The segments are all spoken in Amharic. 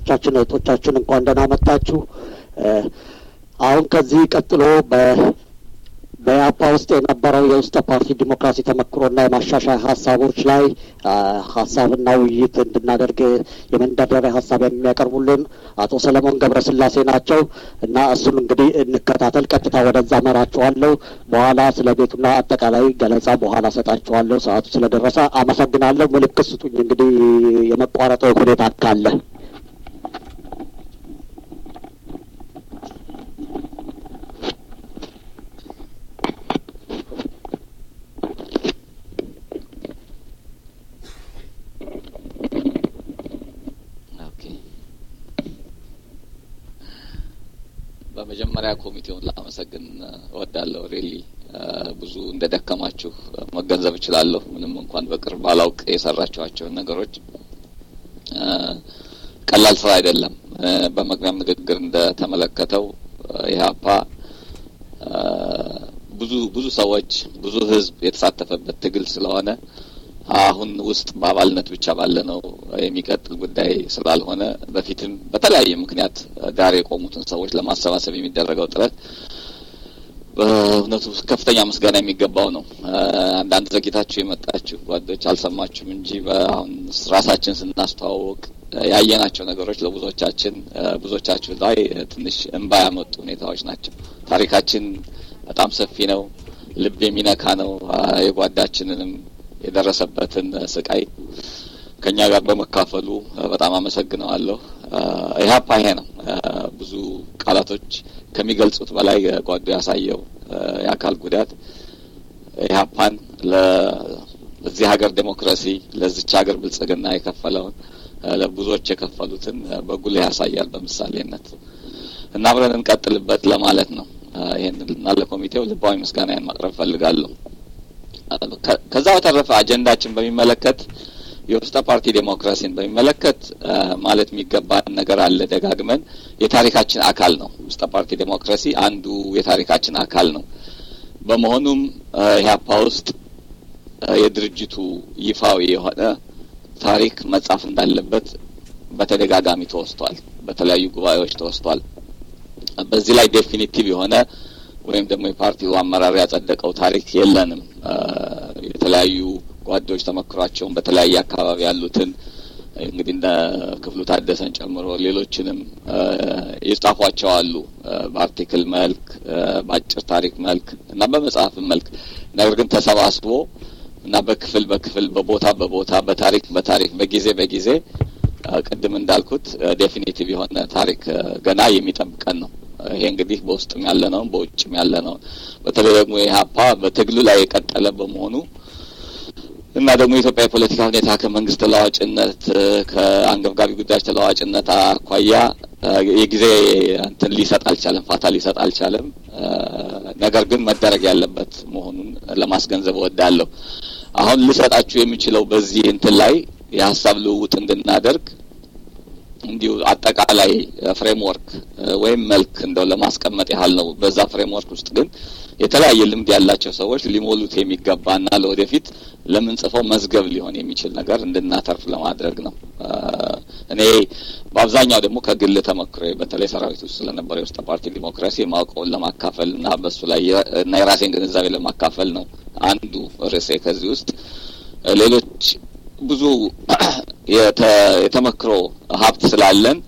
ወንድሞቻችን እህቶቻችን እንኳን ደህና መጣችሁ። አሁን ከዚህ ቀጥሎ በ በኢህአፓ ውስጥ የነበረው የውስጥ ፓርቲ ዲሞክራሲ ተመክሮና የማሻሻያ ሀሳቦች ላይ ሀሳብና ውይይት እንድናደርግ የመንደርደሪያ ሀሳብ የሚያቀርቡልን አቶ ሰለሞን ገብረስላሴ ናቸው እና እሱን እንግዲህ እንከታተል። ቀጥታ ወደዛ መራችኋለሁ። በኋላ ስለ ቤቱና አጠቃላይ ገለጻ በኋላ ሰጣችኋለሁ። ሰዓቱ ስለደረሰ አመሰግናለሁ። ምልክት ስጡኝ እንግዲህ የመቋረጠው ሁኔታ ካለ በመጀመሪያ ኮሚቴውን ላመሰግን እወዳለሁ። ሬሊ ብዙ እንደ ደከማችሁ መገንዘብ እችላለሁ። ምንም እንኳን በቅርብ ባላውቅ የሰራችኋቸውን ነገሮች ቀላል ስራ አይደለም። በመግቢያም ንግግር እንደተመለከተው ኢህአፓ ብዙ ብዙ ሰዎች ብዙ ህዝብ የተሳተፈበት ትግል ስለሆነ አሁን ውስጥ በአባልነት ብቻ ባለ ነው የሚቀጥል ጉዳይ ስላልሆነ በፊትም በተለያየ ምክንያት ዳር የቆሙትን ሰዎች ለማሰባሰብ የሚደረገው ጥረት በእውነቱ ከፍተኛ ምስጋና የሚገባው ነው። አንዳንድ ዘግይታችሁ የመጣችሁ ጓዶች አልሰማችሁም እንጂ አሁን ራሳችን ስናስተዋወቅ ያየናቸው ነገሮች ለብዙዎቻችን ብዙዎቻችሁ ላይ ትንሽ እንባ ያመጡ ሁኔታዎች ናቸው። ታሪካችን በጣም ሰፊ ነው። ልብ የሚነካ ነው። የጓዳችንንም የደረሰበትን ስቃይ ከኛ ጋር በመካፈሉ በጣም አመሰግነዋለሁ። ኢህአፓ ይሄ ነው። ብዙ ቃላቶች ከሚገልጹት በላይ ጓዱ ያሳየው የአካል ጉዳት ኢህአፓን ለዚህ ሀገር ዴሞክራሲ ለዚች ሀገር ብልጽግና የከፈለውን ለብዙዎች የከፈሉትን በጉልህ ያሳያል በምሳሌነት እና አብረን እንቀጥልበት ለማለት ነው። ይህን እና ለኮሚቴው ልባዊ ምስጋናዬን ማቅረብ ፈልጋለሁ። ከዛ በተረፈ አጀንዳችን በሚመለከት የውስጠ ፓርቲ ዴሞክራሲን በሚመለከት ማለት የሚገባን ነገር አለ። ደጋግመን የታሪካችን አካል ነው። ውስጠ ፓርቲ ዴሞክራሲ አንዱ የታሪካችን አካል ነው። በመሆኑም ኢህአፓ ውስጥ የድርጅቱ ይፋዊ የሆነ ታሪክ መጻፍ እንዳለበት በተደጋጋሚ ተወስቷል። በተለያዩ ጉባኤዎች ተወስቷል። በዚህ ላይ ዴፊኒቲቭ የሆነ ወይም ደግሞ የፓርቲው አመራር ያጸደቀው ታሪክ የለንም። የተለያዩ ጓዶች ተመክሯቸውን በተለያየ አካባቢ ያሉትን እንግዲህ እንደ ክፍሉ ታደሰን ጨምሮ ሌሎችንም የጻፏቸው አሉ። በአርቲክል መልክ፣ በአጭር ታሪክ መልክ እና በመጽሐፍም መልክ ነገር ግን ተሰባስቦ እና በክፍል በክፍል በቦታ በቦታ በታሪክ በታሪክ በጊዜ በጊዜ ቅድም እንዳልኩት ዴፊኒቲቭ የሆነ ታሪክ ገና የሚጠብቀን ነው። ይሄ እንግዲህ በውስጥም ያለ ነው፣ በውጭም ያለ ነው። በተለይ ደግሞ ኢህአፓ በትግሉ ላይ የቀጠለ በመሆኑ እና ደግሞ የኢትዮጵያ የፖለቲካ ሁኔታ ከመንግስት ተለዋጭነት ከአንገብጋቢ ጉዳዮች ተለዋጭነት አኳያ የጊዜ እንትን ሊሰጥ አልቻለም፣ ፋታ ሊሰጥ አልቻለም። ነገር ግን መደረግ ያለበት መሆኑን ለማስገንዘብ እወዳለሁ። አሁን ልሰጣችሁ የሚችለው በዚህ እንትን ላይ የሀሳብ ልውውጥ እንድናደርግ እንዲሁ አጠቃላይ ፍሬምወርክ ወይም መልክ እንደው ለማስቀመጥ ያህል ነው። በዛ ፍሬምወርክ ውስጥ ግን የተለያየ ልምድ ያላቸው ሰዎች ሊሞሉት የሚገባና ለወደፊት ለምንጽፈው መዝገብ ሊሆን የሚችል ነገር እንድናተርፍ ለማድረግ ነው። እኔ በአብዛኛው ደግሞ ከግል ተመክሮ በተለይ ሰራዊት ውስጥ ስለነበረ የውስጥ ፓርቲ ዲሞክራሲ የማውቀውን ለማካፈል እና በሱ ላይ እና የራሴን ግንዛቤ ለማካፈል ነው አንዱ ርዕሴ። ከዚህ ውስጥ ሌሎች ብዙ የተመክሮ ሀብት ስላለን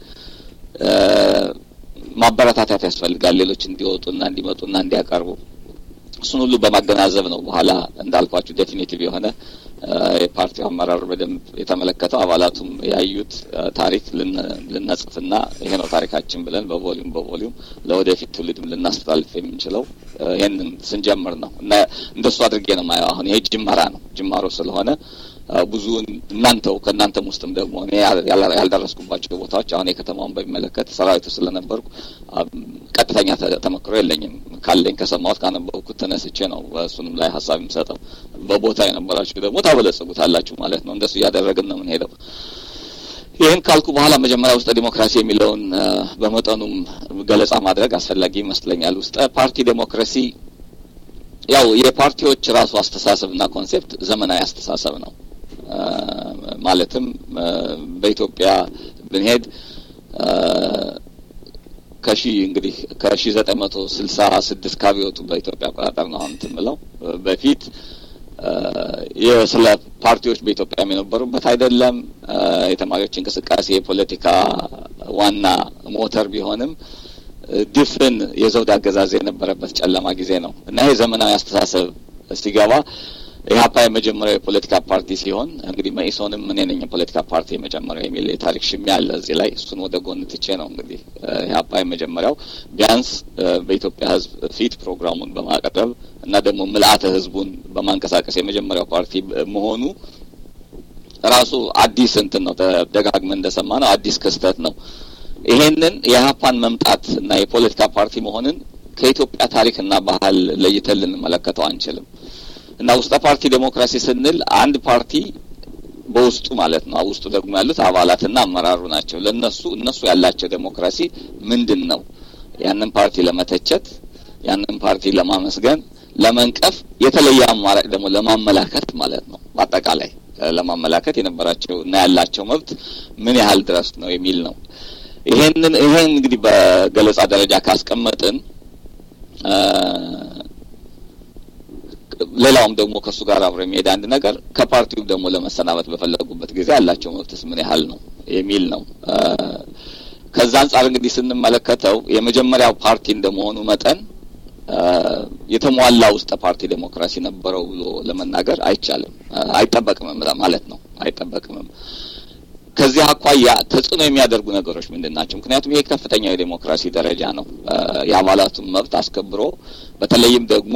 ማበረታታት ያስፈልጋል። ሌሎች እንዲወጡና እንዲመጡና እንዲያቀርቡ እሱን ሁሉ በማገናዘብ ነው በኋላ እንዳልኳችሁ ዴፊኒቲቭ የሆነ የፓርቲው አመራር በደንብ የተመለከተው አባላቱም ያዩት ታሪክ ልነጽፍና ይሄ ነው ታሪካችን ብለን በቮሊዩም በቮሊዩም ለወደፊት ትውልድም ልናስተላልፍ የምንችለው ይህንን ስንጀምር ነው እና እንደሱ አድርጌ ነው ማየው። አሁን ይሄ ጅመራ ነው ጅማሮ ስለሆነ ብዙ እናንተው ከእናንተም ውስጥም ደግሞ እኔ ያልደረስኩባቸው ቦታዎች አሁን የከተማውን በሚመለከት ሰራዊቱ ስለነበርኩ ቀጥተኛ ተመክሮ የለኝም። ካለኝ ከሰማሁት ካነበብኩት ተነስቼ ነው እሱንም ላይ ሀሳብ የምሰጠው። በቦታ የነበራችሁ ደግሞ ታበለጽጉታላችሁ ማለት ነው። እንደሱ እያደረግን ነው የምንሄደው። ይህን ካልኩ በኋላ መጀመሪያ ውስጠ ዲሞክራሲ የሚለውን በመጠኑም ገለጻ ማድረግ አስፈላጊ ይመስለኛል። ውስጠ ፓርቲ ዴሞክራሲ ያው የፓርቲዎች ራሱ አስተሳሰብና ኮንሴፕት ዘመናዊ አስተሳሰብ ነው። ማለትም በኢትዮጵያ ብንሄድ ከሺ እንግዲህ ከሺ ዘጠኝ መቶ ስልሳ ስድስት ካቢወጡ በኢትዮጵያ አቆጣጠር ነው አሁን እንትን ብለው በፊት ስለ ፓርቲዎች በኢትዮጵያ የነበሩበት አይደለም። የተማሪዎች እንቅስቃሴ የፖለቲካ ዋና ሞተር ቢሆንም ድፍን የዘውድ አገዛዝ የነበረበት ጨለማ ጊዜ ነው እና ይሄ ዘመናዊ አስተሳሰብ ሲገባ ኢህአፓ የመጀመሪያው የፖለቲካ ፓርቲ ሲሆን እንግዲህ መኢሶንም እኔ ነኝ የፖለቲካ ፓርቲ የመጀመሪያው የሚል የታሪክ ሽሚያ አለ እዚህ ላይ። እሱን ወደ ጎን ትቼ ነው እንግዲህ ኢህአፓ የመጀመሪያው ቢያንስ በኢትዮጵያ ሕዝብ ፊት ፕሮግራሙን በማቅረብ እና ደግሞ ምልአተ ሕዝቡን በማንቀሳቀስ የመጀመሪያው ፓርቲ መሆኑ ራሱ አዲስ እንትን ነው። ደጋግመን እንደሰማ ነው አዲስ ክስተት ነው። ይሄንን የኢህአፓን መምጣት እና የፖለቲካ ፓርቲ መሆንን ከኢትዮጵያ ታሪክና ባህል ለይተን ልንመለከተው አንችልም። እና ውስጠ ፓርቲ ዴሞክራሲ ስንል አንድ ፓርቲ በውስጡ ማለት ነው። ውስጡ ደግሞ ያሉት አባላትና አመራሩ ናቸው። ለነሱ እነሱ ያላቸው ዴሞክራሲ ምንድን ነው? ያንን ፓርቲ ለመተቸት፣ ያንን ፓርቲ ለማመስገን፣ ለመንቀፍ፣ የተለየ አማራጭ ደግሞ ለማመላከት ማለት ነው። በአጠቃላይ ለማመላከት የነበራቸው እና ያላቸው መብት ምን ያህል ድረስ ነው የሚል ነው። ይሄንን ይሄን እንግዲህ በገለጻ ደረጃ ካስቀመጥን ሌላውም ደግሞ ከእሱ ጋር አብሮ የሚሄድ አንድ ነገር ከፓርቲው ደግሞ ለመሰናበት በፈለጉበት ጊዜ ያላቸው መብትስ ምን ያህል ነው የሚል ነው። ከዛ አንጻር እንግዲህ ስንመለከተው የመጀመሪያው ፓርቲ እንደመሆኑ መጠን የተሟላ ውስጠ ፓርቲ ዴሞክራሲ ነበረው ብሎ ለመናገር አይቻልም፣ አይጠበቅምም ማለት ነው። አይጠበቅምም። ከዚህ አኳያ ተጽዕኖ የሚያደርጉ ነገሮች ምንድን ናቸው? ምክንያቱም ይሄ ከፍተኛው የዴሞክራሲ ደረጃ ነው። የአባላቱን መብት አስከብሮ በተለይም ደግሞ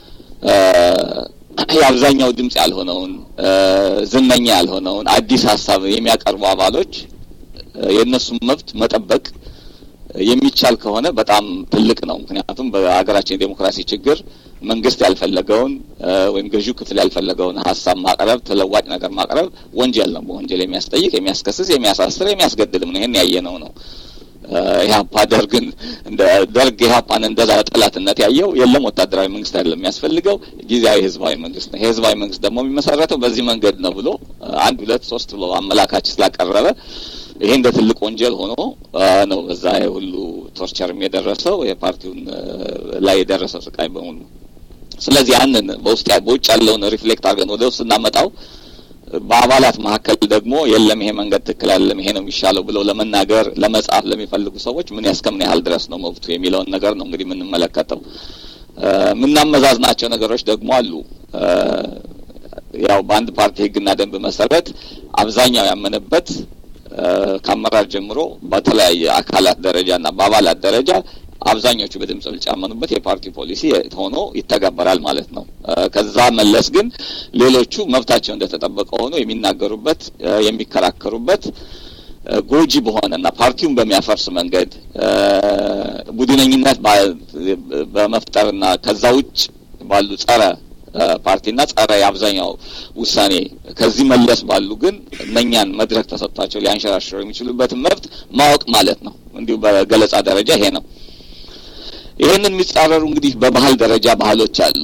የአብዛኛው ድምጽ ያልሆነውን ዝነኛ ያልሆነውን አዲስ ሀሳብ የሚያቀርቡ አባሎች የእነሱን መብት መጠበቅ የሚቻል ከሆነ በጣም ትልቅ ነው። ምክንያቱም በሀገራችን የዴሞክራሲ ችግር መንግስት ያልፈለገውን ወይም ገዢው ክፍል ያልፈለገውን ሀሳብ ማቅረብ፣ ተለዋጭ ነገር ማቅረብ ወንጀል ነው። በወንጀል የሚያስጠይቅ፣ የሚያስከስስ፣ የሚያሳስር፣ የሚያስገድልም ነው። ይህን ያየነው ነው። ኢህአፓ ደርግን እንደ ደርግ ኢህአፓን እንደዛ ጠላትነት ያየው የለም ወታደራዊ መንግስት አይደለም የሚያስፈልገው ጊዜያዊ ህዝባዊ መንግስት ነው። የህዝባዊ መንግስት ደግሞ የሚመሰረተው በዚህ መንገድ ነው ብሎ አንድ ሁለት ሶስት ብሎ አመላካች ስላቀረበ ይሄ እንደ ትልቅ ወንጀል ሆኖ ነው በዛ ሁሉ ቶርቸርም የደረሰው የፓርቲውን ላይ የደረሰው ስቃይ በሙሉ። ስለዚህ ያንን በውስጥ በውጭ ያለውን ሪፍሌክት አድርገን ወደ ውስጥ እናመጣው በአባላት መካከል ደግሞ የለም ይሄ መንገድ ትክክል አይደለም፣ ይሄ ነው የሚሻለው ብለው ለመናገር ለመጻፍ ለሚፈልጉ ሰዎች ምን ያስከምን ያህል ድረስ ነው መብቱ የሚለውን ነገር ነው እንግዲህ የምንመለከተው። የምናመዛዝናቸው ነገሮች ደግሞ አሉ። ያው በአንድ ፓርቲ ህግና ደንብ መሰረት አብዛኛው ያመነበት ከአመራር ጀምሮ በተለያየ አካላት ደረጃና በአባላት ደረጃ አብዛኞቹ በድምጽ ብልጫ ያመኑበት የፓርቲ ፖሊሲ ሆኖ ይተገበራል ማለት ነው። ከዛ መለስ ግን ሌሎቹ መብታቸው እንደተጠበቀ ሆኖ የሚናገሩበት የሚከራከሩበት ጎጂ በሆነና ፓርቲውን በሚያፈርስ መንገድ ቡድነኝነት በመፍጠርና ከዛ ውጭ ባሉ ጸረ ፓርቲና ጸረ የአብዛኛው ውሳኔ ከዚህ መለስ ባሉ ግን እነኛን መድረክ ተሰጥቷቸው ሊያንሸራሽሩ የሚችሉበትን መብት ማወቅ ማለት ነው። እንዲሁ በገለጻ ደረጃ ይሄ ነው። ይህንን የሚጻረሩ እንግዲህ በባህል ደረጃ ባህሎች አሉ።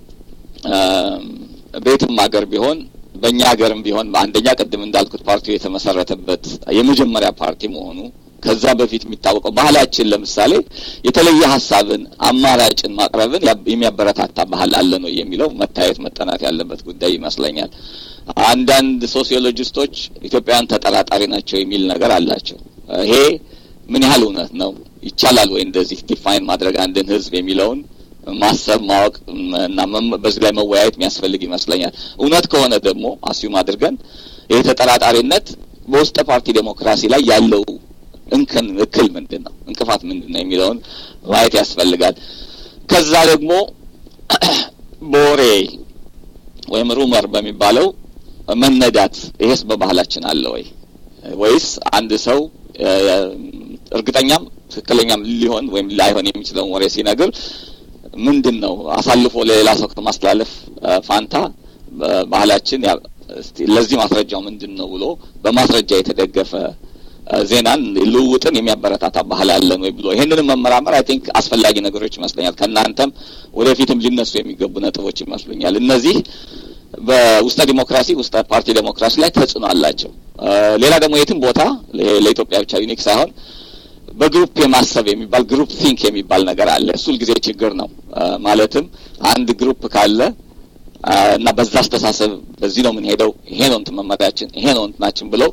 ቤትም ሀገር ቢሆን በእኛ ሀገርም ቢሆን አንደኛ ቅድም እንዳልኩት ፓርቲው የተመሰረተበት የመጀመሪያ ፓርቲ መሆኑ ከዛ በፊት የሚታወቀው ባህላችን ለምሳሌ የተለየ ሀሳብን አማራጭን ማቅረብን የሚያበረታታ ባህል አለ ነው የሚለው መታየት መጠናት ያለበት ጉዳይ ይመስለኛል። አንዳንድ ሶሲዮሎጂስቶች ኢትዮጵያውያን ተጠራጣሪ ናቸው የሚል ነገር አላቸው። ይሄ ምን ያህል እውነት ነው? ይቻላል ወይ እንደዚህ ዲፋይን ማድረግ አንድን ህዝብ የሚለውን ማሰብ ማወቅ እና በዚህ ላይ መወያየት የሚያስፈልግ ይመስለኛል። እውነት ከሆነ ደግሞ አስዩም አድርገን ይህ ተጠራጣሪነት በውስጠ ፓርቲ ዴሞክራሲ ላይ ያለው እንከን እክል ምንድን ነው፣ እንቅፋት ምንድን ነው የሚለውን ማየት ያስፈልጋል። ከዛ ደግሞ በወሬ ወይም ሩመር በሚባለው መነዳት ይሄስ በባህላችን አለ ወይ ወይስ አንድ ሰው እርግጠኛም ትክክለኛም ሊሆን ወይም ላይሆን የሚችለውን ወሬ ሲነግር ምንድን ነው አሳልፎ ለሌላ ሰው ከማስተላለፍ ፋንታ ባህላችን ለዚህ ማስረጃው ምንድን ነው ብሎ በማስረጃ የተደገፈ ዜናን ልውውጥን የሚያበረታታ ባህል አለን ወይ ብሎ ይህንንም መመራመር አይ ቲንክ አስፈላጊ ነገሮች ይመስለኛል። ከእናንተም ወደፊትም ሊነሱ የሚገቡ ነጥቦች ይመስሉኛል። እነዚህ በውስጠ ዲሞክራሲ ውስጠ ፓርቲ ዴሞክራሲ ላይ ተጽዕኖ አላቸው። ሌላ ደግሞ የትም ቦታ ለኢትዮጵያ ብቻ ዩኒክ ሳይሆን በግሩፕ የማሰብ የሚባል ግሩፕ ቲንክ የሚባል ነገር አለ። እሱ ሁልጊዜ ችግር ነው። ማለትም አንድ ግሩፕ ካለ እና በዛ አስተሳሰብ በዚህ ነው የምንሄደው፣ ይሄ ነው እንትን መመሪያችን፣ ይሄ ነው እንትናችን ብለው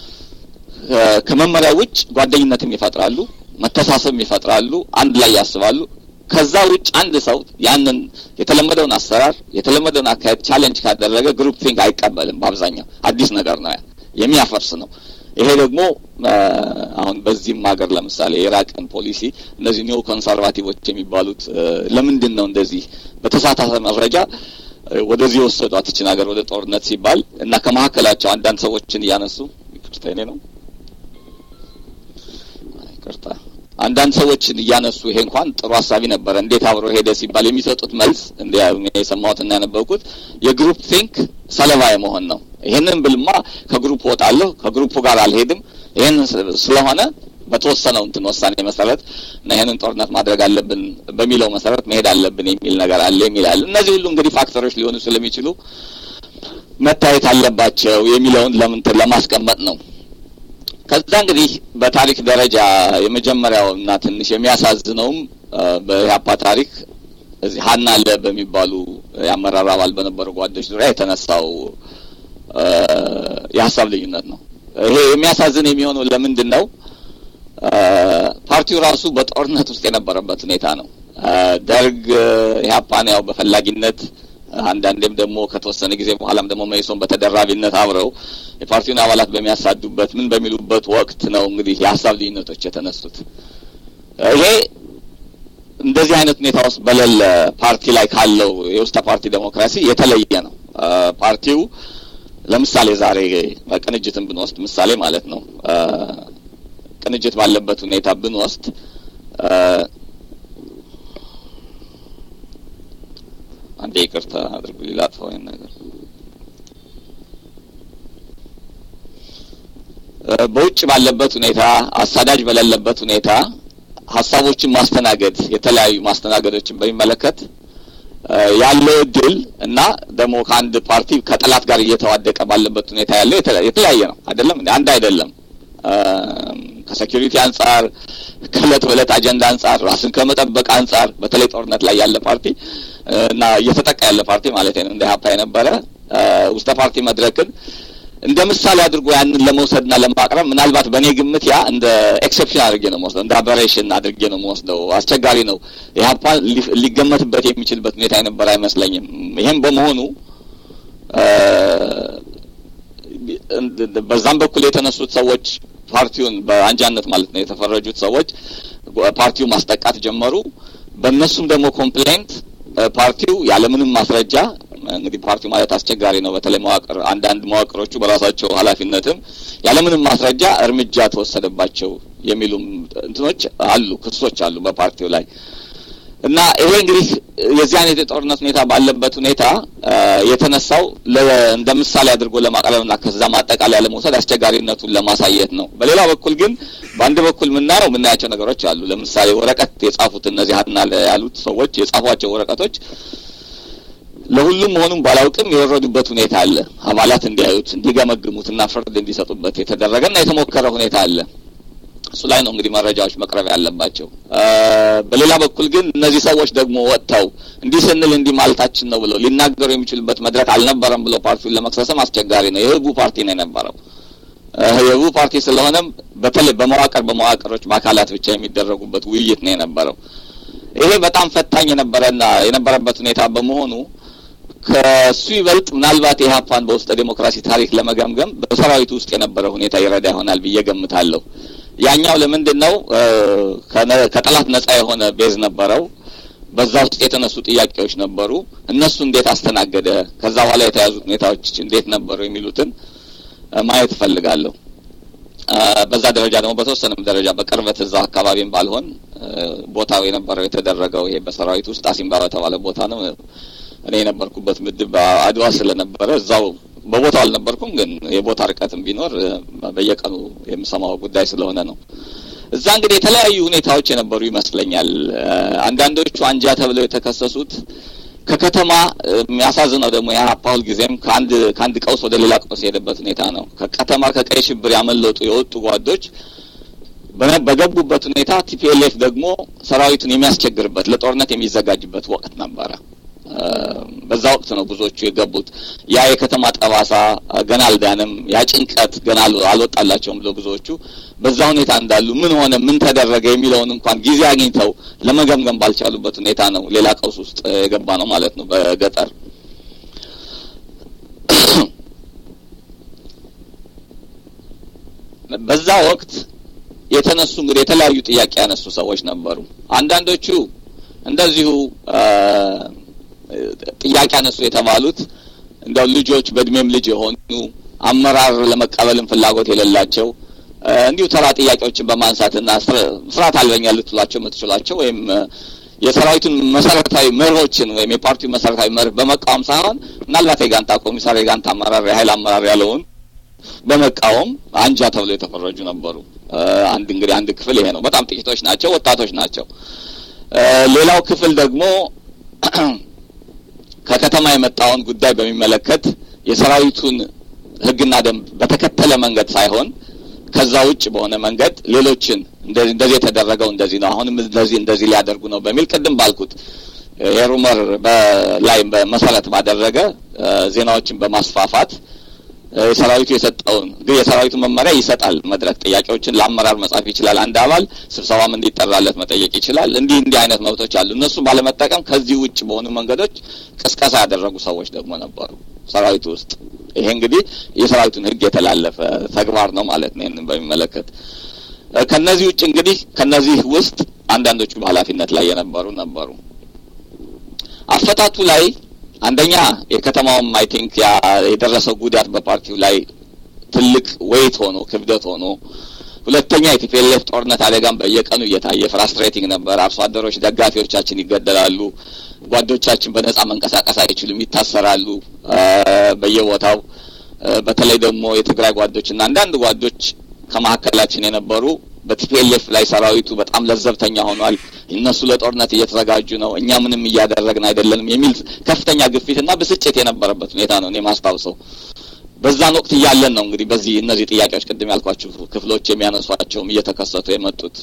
ከመመሪያ ውጭ ጓደኝነትም ይፈጥራሉ፣ መተሳሰብም ይፈጥራሉ፣ አንድ ላይ ያስባሉ። ከዛ ውጭ አንድ ሰው ያንን የተለመደውን አሰራር የተለመደውን አካሄድ ቻሌንጅ ካደረገ ግሩፕ ቲንክ አይቀበልም። በአብዛኛው አዲስ ነገር ነው፣ የሚያፈርስ ነው። ይሄ ደግሞ አሁን በዚህም ሀገር ለምሳሌ የኢራቅን ፖሊሲ እነዚህ ኒዮ ኮንሰርቫቲቮች የሚባሉት ለምንድን ነው እንደዚህ በተሳሳተ መረጃ ወደዚህ የወሰዷት ይችን ሀገር ወደ ጦርነት ሲባል እና ከመካከላቸው አንዳንድ ሰዎችን እያነሱ ይቅርታ የኔ ነው ይቅርታ አንዳንድ ሰዎችን እያነሱ ይሄ እንኳን ጥሩ ሀሳቢ ነበረ እንዴት አብሮ ሄደ ሲባል የሚሰጡት መልስ እንደ የሰማሁትና ያነበብኩት የግሩፕ ቲንክ ሰለባ የመሆን ነው። ይሄንን ብልማ ከግሩፕ ወጣለሁ፣ ከግሩፑ ጋር አልሄድም። ይሄን ስለሆነ በተወሰነው እንትን ውሳኔ መሰረት እና ይሄንን ጦርነት ማድረግ አለብን በሚለው መሰረት መሄድ አለብን የሚል ነገር አለ የሚል አለ። እነዚህ ሁሉ እንግዲህ ፋክተሮች ሊሆኑ ስለሚችሉ መታየት አለባቸው የሚለውን ለምን ለማስቀመጥ ነው። ከዛ እንግዲህ በታሪክ ደረጃ የመጀመሪያው እና ትንሽ የሚያሳዝነውም በኢህአፓ ታሪክ እዚህ ሀና አለ በሚባሉ የአመራር አባል በነበሩ ጓዶች ዙሪያ የተነሳው የሀሳብ ልዩነት ነው። ይሄ የሚያሳዝን የሚሆነው ለምንድን ነው? ፓርቲው ራሱ በጦርነት ውስጥ የነበረበት ሁኔታ ነው። ደርግ ኢህአፓን ያው በፈላጊነት አንዳንዴም ደግሞ ከተወሰነ ጊዜ በኋላም ደግሞ መይሶን በተደራቢነት አብረው የፓርቲውን አባላት በሚያሳዱበት ምን በሚሉበት ወቅት ነው እንግዲህ የሀሳብ ልዩነቶች የተነሱት። ይሄ እንደዚህ አይነት ሁኔታ ውስጥ በሌለ ፓርቲ ላይ ካለው የውስጠ ፓርቲ ዴሞክራሲ የተለየ ነው። ፓርቲው ለምሳሌ ዛሬ ቅንጅትን ብንወስድ ምሳሌ ማለት ነው። ቅንጅት ባለበት ሁኔታ ብንወስድ አንዴ ይቅርታ አድርጉ ላጥፋው ይሄን ነገር። በውጭ ባለበት ሁኔታ አሳዳጅ በሌለበት ሁኔታ ሀሳቦችን ማስተናገድ የተለያዩ ማስተናገዶችን በሚመለከት ያለው እድል እና ደግሞ ከአንድ ፓርቲ ከጠላት ጋር እየተዋደቀ ባለበት ሁኔታ ያለው የተለያየ ነው። አይደለም አንድ አይደለም። ከሴኪሪቲ አንጻር ከእለት በእለት አጀንዳ አንጻር ራስን ከመጠበቅ አንጻር በተለይ ጦርነት ላይ ያለ ፓርቲ እና እየተጠቃ ያለ ፓርቲ ማለት ነው እንደ ሀፓ የነበረ ውስጠ ፓርቲ መድረክን እንደ ምሳሌ አድርጎ ያንን ለመውሰድና ለማቅረብ ምናልባት በእኔ ግምት ያ እንደ ኤክሴፕሽን አድርጌ ነው መወስደው፣ እንደ አበሬሽን አድርጌ ነው መወስደው። አስቸጋሪ ነው። ኢህአፓ ሊገመትበት የሚችልበት ሁኔታ የነበረ አይመስለኝም። ይህም በመሆኑ በዛም በኩል የተነሱት ሰዎች ፓርቲውን በአንጃነት ማለት ነው የተፈረጁት ሰዎች ፓርቲው ማስጠቃት ጀመሩ። በእነሱም ደግሞ ኮምፕሌንት ፓርቲው ያለምንም ማስረጃ እንግዲህ ፓርቲው ማለት አስቸጋሪ ነው። በተለይ መዋቅር አንዳንድ መዋቅሮቹ በራሳቸው ኃላፊነትም ያለምንም ማስረጃ እርምጃ ተወሰደባቸው የሚሉም እንትኖች አሉ፣ ክሶች አሉ በፓርቲው ላይ እና ይሄ እንግዲህ የዚህ አይነት የጦርነት ሁኔታ ባለበት ሁኔታ የተነሳው እንደ ምሳሌ አድርጎ ለማቅረብና ከዛ ማጠቃለያ ለመውሰድ አስቸጋሪነቱን ለማሳየት ነው። በሌላ በኩል ግን በአንድ በኩል የምናየው የምናያቸው ነገሮች አሉ። ለምሳሌ ወረቀት የጻፉት እነዚህ ሀና ያሉት ሰዎች የጻፏቸው ወረቀቶች ለሁሉም መሆኑን ባላውቅም የወረዱበት ሁኔታ አለ። አባላት እንዲያዩት እንዲገመግሙትና ፍርድ እንዲሰጡበት የተደረገና የተሞከረ ሁኔታ አለ። እሱ ላይ ነው እንግዲህ መረጃዎች መቅረብ ያለባቸው። በሌላ በኩል ግን እነዚህ ሰዎች ደግሞ ወጥተው እንዲህ ስንል እንዲህ ማለታችን ነው ብለው ሊናገሩ የሚችሉበት መድረክ አልነበረም ብለው ፓርቲውን ለመክሰስም አስቸጋሪ ነው። የህቡ ፓርቲ ነው የነበረው። የህቡ ፓርቲ ስለሆነም በተለይ በመዋቅር በመዋቅሮች በአካላት ብቻ የሚደረጉበት ውይይት ነው የነበረው። ይሄ በጣም ፈታኝ የነበረና የነበረበት ሁኔታ በመሆኑ ከሱ ይበልጥ ምናልባት የኢህአፓን በውስጠ ዴሞክራሲ ታሪክ ለመገምገም በሰራዊቱ ውስጥ የነበረ ሁኔታ ይረዳ ይሆናል ብዬ ገምታለሁ። ያኛው ለምንድን ነው ከጠላት ነጻ የሆነ ቤዝ ነበረው። በዛ ውስጥ የተነሱ ጥያቄዎች ነበሩ። እነሱ እንዴት አስተናገደ፣ ከዛ በኋላ የተያዙት ሁኔታዎች እንዴት ነበሩ የሚሉትን ማየት እፈልጋለሁ። በዛ ደረጃ ደግሞ በተወሰነም ደረጃ በቅርበት እዛው አካባቢም ባልሆን ቦታው የነበረው የተደረገው ይሄ በሰራዊት ውስጥ አሲምባ በተባለ ቦታ ነው። እኔ የነበርኩበት ምድብ አድዋ ስለነበረ እዛው በቦታው አልነበርኩም፣ ግን የቦታ ርቀትም ቢኖር በየቀኑ የምሰማው ጉዳይ ስለሆነ ነው። እዛ እንግዲህ የተለያዩ ሁኔታዎች የነበሩ ይመስለኛል። አንዳንዶቹ አንጃ ተብለው የተከሰሱት ከከተማ የሚያሳዝነው ደግሞ የሀፓ ሁል ጊዜም ከአንድ ከአንድ ቀውስ ወደ ሌላ ቀውስ የሄደበት ሁኔታ ነው። ከከተማ ከቀይ ሽብር ያመለጡ የወጡ ጓዶች በገቡበት ሁኔታ ቲፒኤልኤፍ ደግሞ ሰራዊቱን የሚያስቸግርበት ለጦርነት የሚዘጋጅበት ወቅት ነበረ። በዛ ወቅት ነው ብዙዎቹ የገቡት። ያ የከተማ ጠባሳ ገና አልዳንም፣ ያ ጭንቀት ገና አልወጣላቸውም ብሎ ብዙዎቹ በዛ ሁኔታ እንዳሉ ምን ሆነ ምን ተደረገ የሚለውን እንኳን ጊዜ አግኝተው ለመገምገም ባልቻሉበት ሁኔታ ነው ሌላ ቀውስ ውስጥ የገባ ነው ማለት ነው በገጠር በዛ ወቅት የተነሱ እንግዲህ የተለያዩ ጥያቄ ያነሱ ሰዎች ነበሩ። አንዳንዶቹ እንደዚሁ ጥያቄ ያነሱ የተባሉት እንደው ልጆች በእድሜም ልጅ የሆኑ አመራር ለመቀበልም ፍላጎት የሌላቸው እንዲሁ ተራ ጥያቄዎችን በማንሳትና ስርዓት አልበኛ ልትሏቸው የምትችሏቸው ወይም የሰራዊቱን መሰረታዊ መርሆችን ወይም የፓርቲው መሰረታዊ መርህ በመቃወም ሳይሆን ምናልባት የጋንታ ኮሚሳር የጋንታ አመራር የሀይል አመራር ያለውን በመቃወም አንጃ ተብሎ የተፈረጁ ነበሩ። አንድ እንግዲህ አንድ ክፍል ይሄ ነው። በጣም ጥቂቶች ናቸው፣ ወጣቶች ናቸው። ሌላው ክፍል ደግሞ ከከተማ የመጣውን ጉዳይ በሚመለከት የሰራዊቱን ሕግና ደንብ በተከተለ መንገድ ሳይሆን ከዛ ውጭ በሆነ መንገድ ሌሎችን እንደዚህ የተደረገው እንደዚህ ነው፣ አሁንም እንደዚህ እንደዚህ ሊያደርጉ ነው በሚል ቅድም ባልኩት የሩመር ላይ መሰረት ባደረገ ዜናዎችን በማስፋፋት የሰራዊቱ የሰጠውን ግን የሰራዊቱ መመሪያ ይሰጣል። መድረክ ጥያቄዎችን ለአመራር መጻፍ ይችላል። አንድ አባል ስብሰባም እንዲጠራለት መጠየቅ ይችላል። እንዲህ እንዲህ አይነት መብቶች አሉ። እነሱ ባለመጠቀም ከዚህ ውጭ በሆኑ መንገዶች ቅስቀሳ ያደረጉ ሰዎች ደግሞ ነበሩ ሰራዊቱ ውስጥ። ይሄ እንግዲህ የሰራዊቱን ሕግ የተላለፈ ተግባር ነው ማለት ነው። ይህንን በሚመለከት ከነዚህ ውጭ እንግዲህ ከነዚህ ውስጥ አንዳንዶቹ በኃላፊነት ላይ የነበሩ ነበሩ። አፈታቱ ላይ አንደኛ የከተማውም አይ ቲንክ ያ የደረሰው ጉዳት በፓርቲው ላይ ትልቅ ወይት ሆኖ ክብደት ሆኖ፣ ሁለተኛ የቲፒኤልኤፍ ጦርነት አደጋም በየቀኑ እየታየ ፍራስትሬቲንግ ነበር። አርሶ አደሮች፣ ደጋፊዎቻችን ይገደላሉ። ጓዶቻችን በነጻ መንቀሳቀስ አይችሉም፣ ይታሰራሉ በየቦታው። በተለይ ደግሞ የትግራይ ጓዶችና አንዳንድ ጓዶች ከመካከላችን የነበሩ በቲፒኤልኤፍ ላይ ሰራዊቱ በጣም ለዘብተኛ ሆኗል፣ እነሱ ለጦርነት እየተዘጋጁ ነው፣ እኛ ምንም እያደረግን አይደለንም የሚል ከፍተኛ ግፊትና ብስጭት የነበረበት ሁኔታ ነው እኔ ማስታውሰው። በዛን ወቅት እያለን ነው እንግዲህ በዚህ እነዚህ ጥያቄዎች ቅድም ያልኳችሁ ክፍሎች የሚያነሷቸውም እየተከሰቱ የመጡት።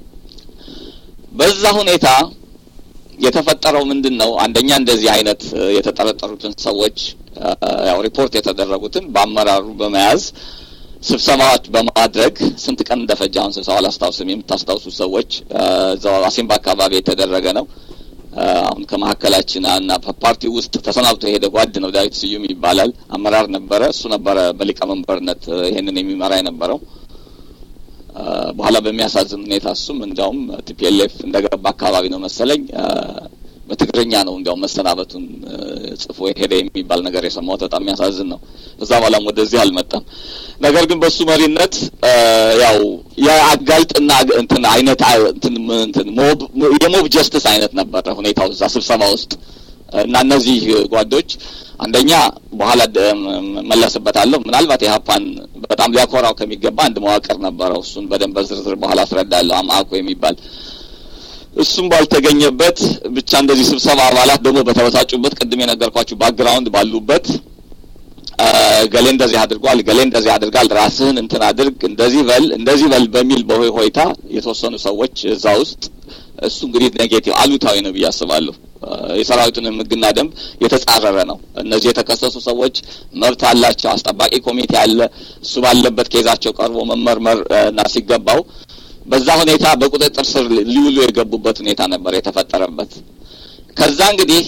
በዛ ሁኔታ የተፈጠረው ምንድን ነው? አንደኛ እንደዚህ አይነት የተጠረጠሩትን ሰዎች ያው ሪፖርት የተደረጉትን በአመራሩ በመያዝ ስብሰባዎች በማድረግ ስንት ቀን እንደፈጀ አሁን ስብሰባ አላስታውስም። የምታስታውሱ ሰዎች እዛው አሲምባ አካባቢ የተደረገ ነው። አሁን ከመካከላችን እና ፓርቲው ውስጥ ተሰናብቶ የሄደ ጓድ ነው፣ ዳዊት ስዩም ይባላል። አመራር ነበረ። እሱ ነበረ በሊቀመንበርነት ይሄንን የሚመራ የነበረው። በኋላ በሚያሳዝን ሁኔታ እሱም እንዲያውም ቲፒኤልኤፍ እንደገባ አካባቢ ነው መሰለኝ በትግርኛ ነው እንዲያውም መሰናበቱን ጽፎ ሄደ የሚባል ነገር የሰማሁት በጣም የሚያሳዝን ነው። እዛ በኋላም ወደዚህ አልመጣም። ነገር ግን በሱ መሪነት ያው የአጋልጥና እንትን አይነት እንትን እንትን ሞብ የሞብ ጀስትስ አይነት ነበረ ሁኔታው እዛ ስብሰባ ውስጥ እና እነዚህ ጓዶች አንደኛ በኋላ መለስበታለሁ። ምናልባት የሀፓን በጣም ሊያኮራው ከሚገባ አንድ መዋቅር ነበረው። እሱን በደንብ በዝርዝር በኋላ አስረዳለሁ። አማኮ የሚባል እሱም ባልተገኘበት ብቻ እንደዚህ ስብሰባ አባላት ደግሞ በተበሳጩበት ቅድም የነገርኳችሁ ባክግራውንድ ባሉበት ገሌ እንደዚህ አድርጓል፣ ገሌ እንደዚህ አድርጋል፣ ራስህን እንትን አድርግ፣ እንደዚህ በል፣ እንደዚህ በል በሚል በሆይ ሆይታ የተወሰኑ ሰዎች እዛ ውስጥ እሱ እንግዲህ ኔጌቲቭ አሉታዊ ነው ብዬ አስባለሁ። የሰራዊቱንም ሕግና ደንብ የተጻረረ ነው። እነዚህ የተከሰሱ ሰዎች መብት አላቸው። አስጠባቂ ኮሚቴ አለ። እሱ ባለበት ኬዛቸው ቀርቦ መመርመር እና ሲገባው በዛ ሁኔታ በቁጥጥር ስር ሊውሉ የገቡበት ሁኔታ ነበር የተፈጠረበት። ከዛ እንግዲህ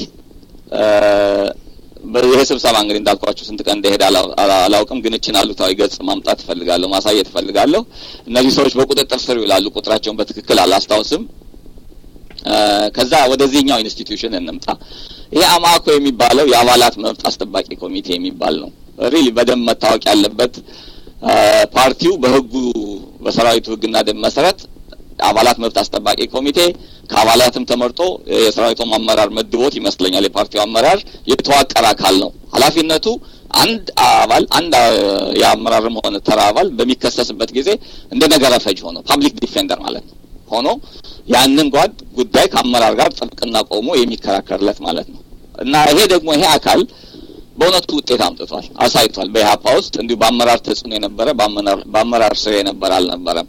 ይሄ ስብሰባ እንግዲህ እንዳልኳችሁ ስንት ቀን እንደሄደ አላውቅም፣ ግን እችን አሉታዊ ገጽ ማምጣት እፈልጋለሁ፣ ማሳየት እፈልጋለሁ። እነዚህ ሰዎች በቁጥጥር ስር ይውላሉ። ቁጥራቸውን በትክክል አላስታውስም። ከዛ ወደዚህኛው ኢንስቲትዩሽን እንምጣ። ይሄ አማኮ የሚባለው የአባላት መብት አስጠባቂ ኮሚቴ የሚባል ነው። ሪሊ በደንብ መታወቅ ያለበት ፓርቲው በህጉ በሰራዊቱ ህግና ደንብ መሰረት አባላት መብት አስጠባቂ ኮሚቴ ከአባላትም ተመርጦ የሰራዊቱም አመራር መድቦት ይመስለኛል። የፓርቲው አመራር የተዋቀረ አካል ነው። ኃላፊነቱ አንድ አባል አንድ የአመራርም ሆነ ተራ አባል በሚከሰስበት ጊዜ እንደ ነገረ ፈጅ ሆኖ ፓብሊክ ዲፌንደር ማለት ነው ሆኖ ያንን ጓድ ጉዳይ ከአመራር ጋር ጥብቅና ቆሞ የሚከራከርለት ማለት ነው። እና ይሄ ደግሞ ይሄ አካል በእውነቱ ውጤት አምጥቷል፣ አሳይቷል። በኢህአፓ ውስጥ እንዲሁ በአመራር ተጽዕኖ የነበረ በአመራር ስር የነበረ አልነበረም።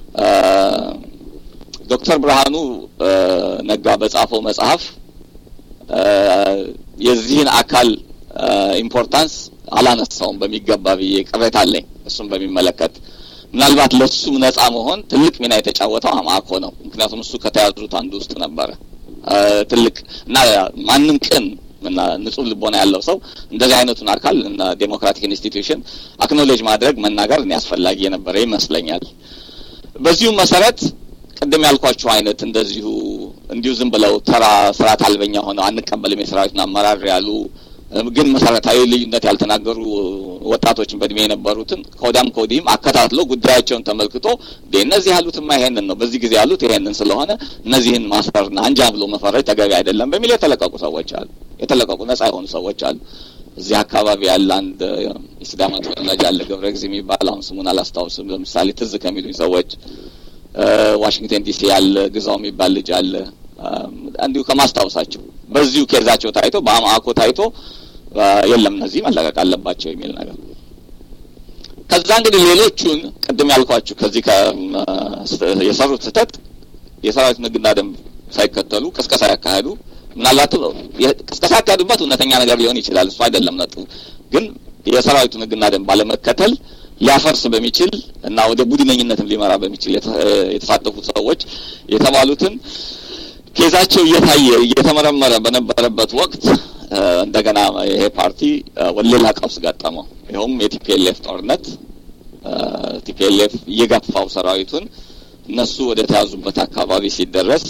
ዶክተር ብርሃኑ ነጋ በጻፈው መጽሐፍ የዚህን አካል ኢምፖርታንስ አላነሳውም በሚገባ ብዬ ቅሬታ አለኝ። እሱም በሚመለከት ምናልባት ለሱም ነጻ መሆን ትልቅ ሚና የተጫወተው አማኮ ነው። ምክንያቱም እሱ ከተያዙት አንዱ ውስጥ ነበረ። ትልቅ እና ማንም ቅን እና ንጹህ ልቦና ያለው ሰው እንደዚህ አይነቱን አካል እና ዴሞክራቲክ ኢንስቲትዩሽን አክኖሌጅ ማድረግ መናገር እኔ አስፈላጊ የነበረ ይመስለኛል። በዚሁም መሰረት ቅድም ያልኳቸው አይነት እንደዚሁ እንዲሁ ዝም ብለው ተራ ስርዓት አልበኛ ሆነው አንቀበልም የሰራዊቱን አመራር ያሉ ግን መሰረታዊ ልዩነት ያልተናገሩ ወጣቶችን በእድሜ የነበሩትን ከወዲያም ከወዲህም አከታትሎ ጉዳያቸውን ተመልክቶ እነዚህ ያሉትማ ይሄንን ነው፣ በዚህ ጊዜ ያሉት ይሄንን ስለሆነ እነዚህን ማሰርና አንጃ ብሎ መፈረጅ ተገቢ አይደለም በሚል የተለቀቁ ሰዎች አሉ። የተለቀቁ ነጻ የሆኑ ሰዎች አሉ። እዚህ አካባቢ ያለ አንድ የሲዳማ ተወላጅ አለ ገብረ ጊዜ የሚባል አሁን ስሙን አላስታውስም። ለምሳሌ ትዝ ከሚሉኝ ሰዎች ዋሽንግተን ዲሲ ያለ ግዛው የሚባል ልጅ አለ። እንዲሁ ከማስታወሳቸው በዚሁ ኬዛቸው ታይቶ በአማኮ ታይቶ የለም እነዚህ መለቀቅ አለባቸው የሚል ነገር። ከዛ እንግዲህ ሌሎቹን ቅድም ያልኳችሁ ከዚህ የሰሩት ስህተት የሰራዊቱን ሕግና ደንብ ሳይከተሉ ቅስቀሳ ያካሄዱ ምናልባት ቅስቀሳ ያካሄዱበት እውነተኛ ነገር ሊሆን ይችላል። እሱ አይደለም ነጥቡ። ግን የሰራዊቱን ሕግና ደንብ ባለመከተል ሊያፈርስ በሚችል እና ወደ ቡድነኝነትም ሊመራ በሚችል የተሳተፉት ሰዎች የተባሉትን ኬዛቸው እየታየ እየተመረመረ በነበረበት ወቅት እንደገና ይሄ ፓርቲ ወደ ሌላ ቀውስ ገጠመው። ይኸውም የቲፒኤልኤፍ ጦርነት ቲፒኤልኤፍ እየገፋው ሰራዊቱን እነሱ ወደ ተያዙበት አካባቢ ሲደረስ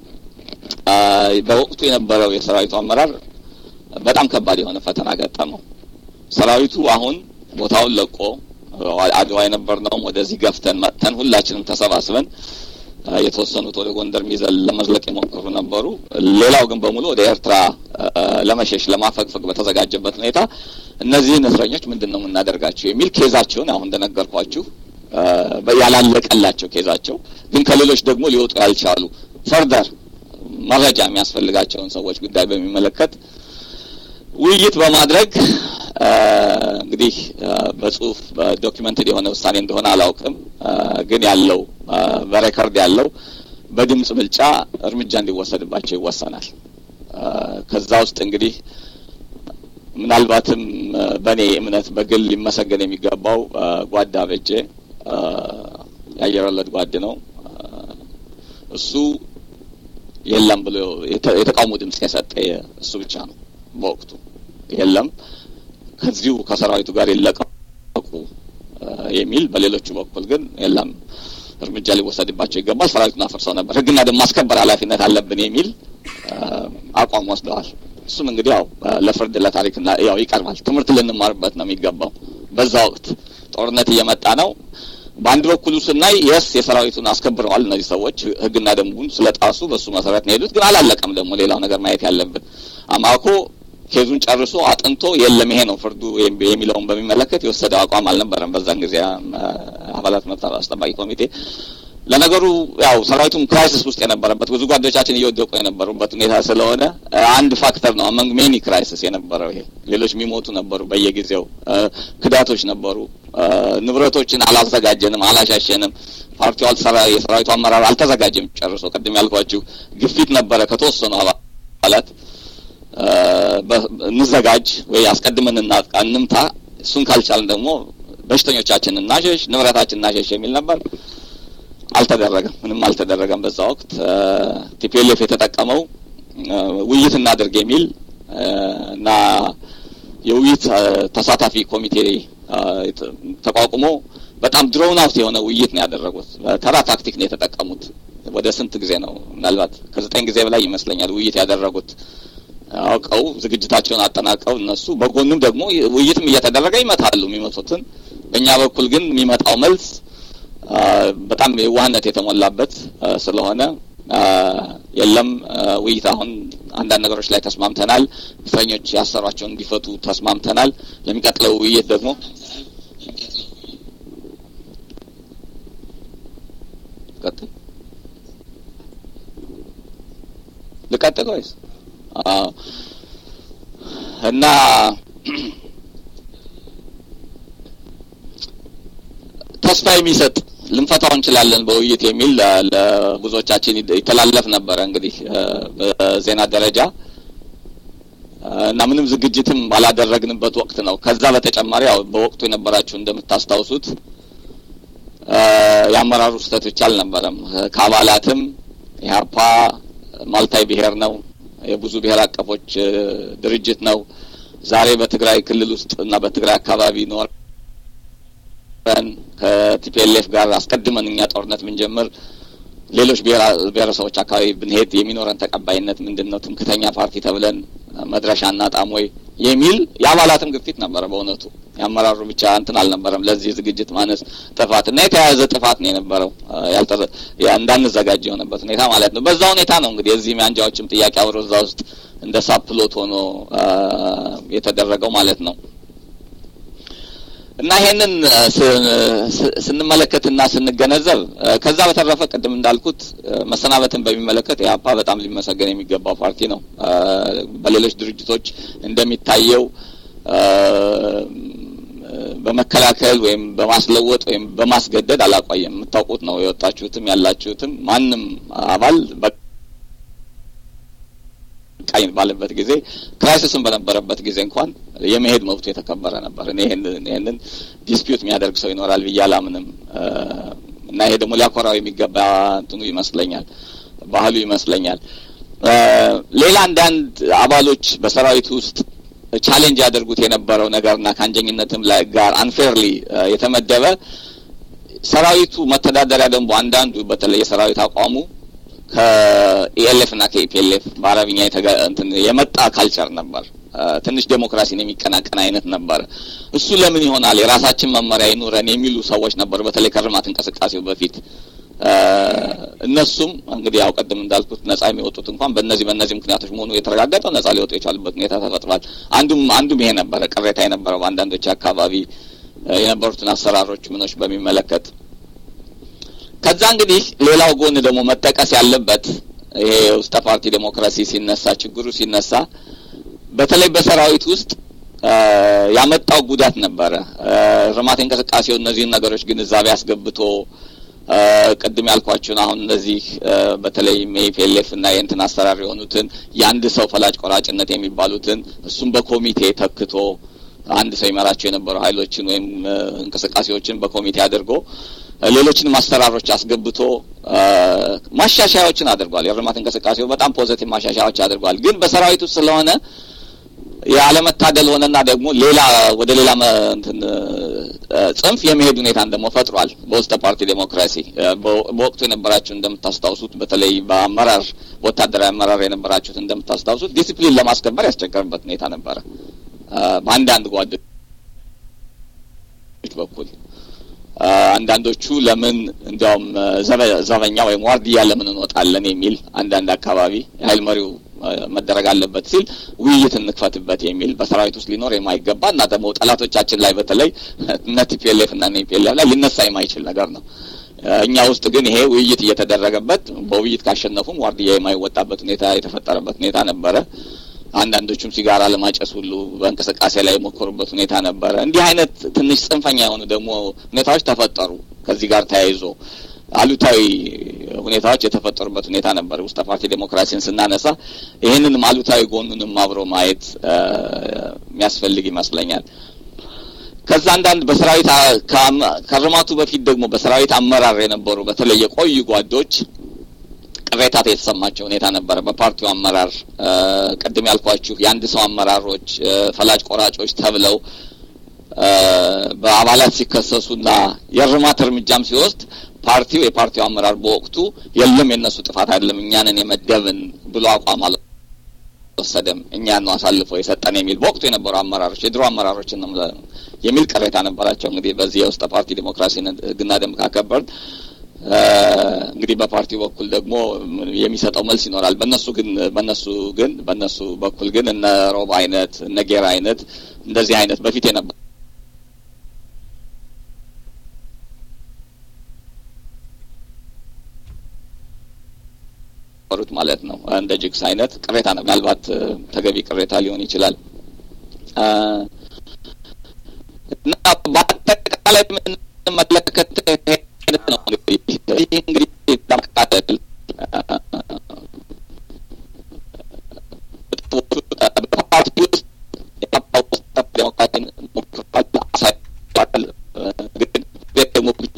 በወቅቱ የነበረው የሰራዊቱ አመራር በጣም ከባድ የሆነ ፈተና ገጠመው። ሰራዊቱ አሁን ቦታውን ለቆ አድዋ የነበርነውም ወደዚህ ገፍተን መጥተን ሁላችንም ተሰባስበን የተወሰኑት ወደ ጎንደር ሚዘል ለመዝለቅ የሞከሩ ነበሩ። ሌላው ግን በሙሉ ወደ ኤርትራ ለመሸሽ ለማፈግፈግ በተዘጋጀበት ሁኔታ እነዚህን እስረኞች ምንድን ነው የምናደርጋቸው የሚል ኬዛቸውን አሁን እንደነገርኳችሁ ያላለቀላቸው ኬዛቸው ግን ከሌሎች ደግሞ ሊወጡ ያልቻሉ ፈርደር መረጃ የሚያስፈልጋቸውን ሰዎች ጉዳይ በሚመለከት ውይይት በማድረግ እንግዲህ በጽሁፍ በዶኪመንትድ የሆነ ውሳኔ እንደሆነ አላውቅም፣ ግን ያለው በሬከርድ ያለው በድምጽ ብልጫ እርምጃ እንዲወሰድባቸው ይወሰናል። ከዛ ውስጥ እንግዲህ ምናልባትም በእኔ እምነት በግል ሊመሰገን የሚገባው ጓዳ በጄ የአየር ወለድ ጓድ ነው። እሱ የለም ብሎ የተቃውሞ ድምጽ የሰጠ እሱ ብቻ ነው በወቅቱ የለም ከዚሁ ከሰራዊቱ ጋር ይለቀቁ የሚል በሌሎቹ በኩል ግን የለም እርምጃ ሊወሰድባቸው ይገባል፣ ሰራዊቱን አፍርሰው ነበር፣ ሕግና ደንብ ማስከበር ኃላፊነት አለብን የሚል አቋም ወስደዋል። እሱም እንግዲህ ያው ለፍርድ ለታሪክና ያው ይቀርባል። ትምህርት ልንማርበት ነው የሚገባው። በዛ ወቅት ጦርነት እየመጣ ነው። በአንድ በኩሉ ስናይ የስ የሰራዊቱን አስከብረዋል እነዚህ ሰዎች ሕግና ደንቡን ስለጣሱ በሱ መሰረት ነው የሄዱት። ግን አላለቀም። ደግሞ ሌላው ነገር ማየት ያለብን አማኮ ኬዙን ጨርሶ አጥንቶ የለም ይሄ ነው ፍርዱ የሚለውን በሚመለከት የወሰደው አቋም አልነበረም። በዛን ጊዜ አባላት መብት አስጠባቂ ኮሚቴ ለነገሩ ያው ሰራዊቱም ክራይሲስ ውስጥ የነበረበት ብዙ ጓዶቻችን እየወደቁ የነበሩበት ሁኔታ ስለሆነ አንድ ፋክተር ነው አመንግ ሜኒ ክራይሲስ የነበረው ይሄ። ሌሎች የሚሞቱ ነበሩ በየጊዜው ክዳቶች ነበሩ። ንብረቶችን አላዘጋጀንም፣ አላሻሸንም። ፓርቲው አልሰራ የሰራዊቱ አመራር አልተዘጋጀም ጨርሶ። ቅድም ያልኳችሁ ግፊት ነበረ ከተወሰኑ አባላት እንዘጋጅ ወይ አስቀድመን እናጥቃ፣ እንምታ። እሱን ካልቻልን ደግሞ በሽተኞቻችን እናሸሽ፣ ንብረታችን እናሸሽ የሚል ነበር። አልተደረገም። ምንም አልተደረገም። በዛ ወቅት ቲፒኤልኤፍ የተጠቀመው ውይይት እናድርግ የሚል እና የውይይት ተሳታፊ ኮሚቴ ተቋቁሞ በጣም ድሮውን አውት የሆነ ውይይት ነው ያደረጉት። ተራ ታክቲክ ነው የተጠቀሙት። ወደ ስንት ጊዜ ነው? ምናልባት ከዘጠኝ ጊዜ በላይ ይመስለኛል ውይይት ያደረጉት አውቀው ዝግጅታቸውን አጠናቀው እነሱ በጎንም ደግሞ ውይይትም እየተደረገ ይመታሉ የሚመቱትን። በእኛ በኩል ግን የሚመጣው መልስ በጣም የዋህነት የተሞላበት ስለሆነ የለም ውይይት አሁን አንዳንድ ነገሮች ላይ ተስማምተናል፣ እስረኞች ያሰሯቸውን እንዲፈቱ ተስማምተናል። ለሚቀጥለው ውይይት ደግሞ ቀጥል ልቀጥል ወይስ እና ተስፋ የሚሰጥ ልንፈታው እንችላለን በውይይት የሚል ለብዙዎቻችን ይተላለፍ ነበረ። እንግዲህ በዜና ደረጃ እና ምንም ዝግጅትም ባላደረግንበት ወቅት ነው። ከዛ በተጨማሪ ያው በወቅቱ የነበራችሁ እንደምታስታውሱት የአመራሩ ስህተት ብቻ አልነበረም። ከአባላትም ኢህአፓ ማልታይ ብሔር ነው፣ የብዙ ብሔር አቀፎች ድርጅት ነው። ዛሬ በትግራይ ክልል ውስጥ እና በትግራይ አካባቢ ኖር ከቲፒኤልኤፍ ጋር አስቀድመን እኛ ጦርነት ብንጀምር ሌሎች ብሔረሰቦች አካባቢ ብንሄድ የሚኖረን ተቀባይነት ምንድን ነው? ትምክተኛ ፓርቲ ተብለን መድረሻ እናጣም ወይ የሚል የአባላትም ግፊት ነበረ። በእውነቱ የአመራሩ ብቻ እንትን አልነበረም። ለዚህ ዝግጅት ማነስ ጥፋት እና የተያያዘ ጥፋት ነው የነበረው እንዳንዘጋጅ የሆነበት ሁኔታ ማለት ነው። በዛ ሁኔታ ነው እንግዲህ የዚህም የአንጃዎችም ጥያቄ አብሮ እዛ ውስጥ እንደ ሳፕሎት ሆኖ የተደረገው ማለት ነው። እና ይሄንን ስንመለከትና ስንገነዘብ ከዛ በተረፈ ቅድም እንዳልኩት መሰናበትን በሚመለከት ኢህአፓ በጣም ሊመሰገን የሚገባው ፓርቲ ነው። በሌሎች ድርጅቶች እንደሚታየው በመከላከል ወይም በማስለወጥ ወይም በማስገደድ አላቋየም። የምታውቁት ነው። የወጣችሁትም ያላችሁትም ማንም አባል ቃኝ ባለበት ጊዜ ክራይሲስን በነበረበት ጊዜ እንኳን የመሄድ መብቱ የተከበረ ነበር። እኔ ይህንን ዲስፒዩት የሚያደርግ ሰው ይኖራል ብዬ አላምንም እና ይሄ ደግሞ ሊያኮራው የሚገባ እንትኑ ይመስለኛል፣ ባህሉ ይመስለኛል። ሌላ አንዳንድ አባሎች በሰራዊቱ ውስጥ ቻሌንጅ ያደርጉት የነበረው ነገርና ከአንጀኝነትም ላይ ጋር አንፌርሊ የተመደበ ሰራዊቱ መተዳደሪያ ደንቡ አንዳንዱ በተለይ የሰራዊት አቋሙ ከኢኤልኤፍ እና ከኢፒኤልኤፍ በአረብኛ የመጣ ካልቸር ነበር። ትንሽ ዴሞክራሲን የሚቀናቀን አይነት ነበር። እሱ ለምን ይሆናል የራሳችን መመሪያ ይኑረን የሚሉ ሰዎች ነበሩ። በተለይ ከርማት እንቅስቃሴው በፊት እነሱም እንግዲህ ያው ቀደም እንዳልኩት ነጻ የሚወጡት እንኳን በእነዚህ በእነዚህ ምክንያቶች መሆኑ የተረጋገጠው ነጻ ሊወጡ የቻሉበት ሁኔታ ተፈጥሯል። አንዱም አንዱም ይሄ ነበረ ቅሬታ የነበረው በአንዳንዶች አካባቢ የነበሩትን አሰራሮች ምኖች በሚመለከት ከዛ እንግዲህ ሌላው ጎን ደግሞ መጠቀስ ያለበት ይሄ ውስጠ ፓርቲ ዴሞክራሲ ሲነሳ ችግሩ ሲነሳ በተለይ በሰራዊት ውስጥ ያመጣው ጉዳት ነበረ። ርማት እንቅስቃሴው እነዚህን ነገሮች ግንዛቤ አስገብቶ ቅድም ያልኳቸውን አሁን እነዚህ በተለይ ሜፒኤልኤፍ እና የእንትን አሰራር የሆኑትን የአንድ ሰው ፈላጭ ቆራጭነት የሚባሉትን እሱም በኮሚቴ ተክቶ አንድ ሰው ይመራቸው የነበሩ ኃይሎችን ወይም እንቅስቃሴዎችን በኮሚቴ አድርጎ ሌሎችንም አሰራሮች አስገብቶ ማሻሻያዎችን አድርጓል። የእርማት እንቅስቃሴው በጣም ፖዘቲቭ ማሻሻያዎች አድርጓል። ግን በሰራዊቱ ስለሆነ ያለመታደል ሆነና ደግሞ ሌላ ወደ ሌላ እንትን ጽንፍ የመሄድ ሁኔታን ደግሞ ፈጥሯል። በውስጠ ፓርቲ ዴሞክራሲ በወቅቱ የነበራችሁ እንደምታስታውሱት በተለይ በአመራር በወታደራዊ አመራር የነበራችሁት እንደምታስታውሱት ዲሲፕሊን ለማስከበር ያስቸገርበት ሁኔታ ነበረ በአንዳንድ ጓዶች በኩል አንዳንዶቹ ለምን እንዲያውም ዘበኛ ወይም ዋርድያ ለምን እንወጣለን የሚል አንዳንድ አካባቢ የሀይል መሪው መደረግ አለበት ሲል ውይይት እንክፈትበት የሚል በሰራዊት ውስጥ ሊኖር የማይገባ እና ደግሞ ጠላቶቻችን ላይ በተለይ እነ ቲፒኤልኤፍ እና ፒኤልኤፍ ላይ ሊነሳ የማይችል ነገር ነው። እኛ ውስጥ ግን ይሄ ውይይት እየተደረገበት በውይይት ካሸነፉም ዋርድያ የማይወጣበት ሁኔታ የተፈጠረበት ሁኔታ ነበረ። አንዳንዶቹም ሲጋራ ለማጨስ ሁሉ በእንቅስቃሴ ላይ የሞከሩበት ሁኔታ ነበረ። እንዲህ አይነት ትንሽ ጽንፈኛ የሆኑ ደግሞ ሁኔታዎች ተፈጠሩ። ከዚህ ጋር ተያይዞ አሉታዊ ሁኔታዎች የተፈጠሩበት ሁኔታ ነበር። ውስጠ ፓርቲ ዴሞክራሲን ስናነሳ ይህንንም አሉታዊ ጎኑንም አብሮ ማየት የሚያስፈልግ ይመስለኛል። ከዛ አንዳንድ በሰራዊት ከርማቱ በፊት ደግሞ በሰራዊት አመራር የነበሩ በተለይ የቆዩ ጓዶች ቅሬታ የተሰማቸው ሁኔታ ነበረ። በፓርቲው አመራር ቅድም ያልኳችሁ የአንድ ሰው አመራሮች ፈላጭ ቆራጮች ተብለው በአባላት ሲከሰሱና የእርማት እርምጃም ሲወስድ ፓርቲው የፓርቲው አመራር በወቅቱ የለም የእነሱ ጥፋት አይደለም እኛንን የመደብን ብሎ አቋም አልወሰደም፣ እኛን ነው አሳልፎ የሰጠን የሚል በወቅቱ የነበሩ አመራሮች የድሮ አመራሮችን የሚል ቅሬታ ነበራቸው። እንግዲህ በዚህ የውስጠ ፓርቲ ዴሞክራሲን ሕግና ደንብ ካከበርን እንግዲህ በፓርቲው በኩል ደግሞ የሚሰጠው መልስ ይኖራል። በእነሱ ግን በእነሱ ግን በእነሱ በኩል ግን እነ ሮብ አይነት እነ ጌራ አይነት እንደዚህ አይነት በፊት የነበሩ ማለት ነው እንደ ጅግስ አይነት ቅሬታ ነው። ምናልባት ተገቢ ቅሬታ ሊሆን ይችላል። እና በአጠቃላይ የምንመለከት ነው እንግዲህ ለማቃለል በፓርቲ ውስጥ ዴሞክራሲን ሞክሯል አሳይቷል። ግን ደግሞ ብቻ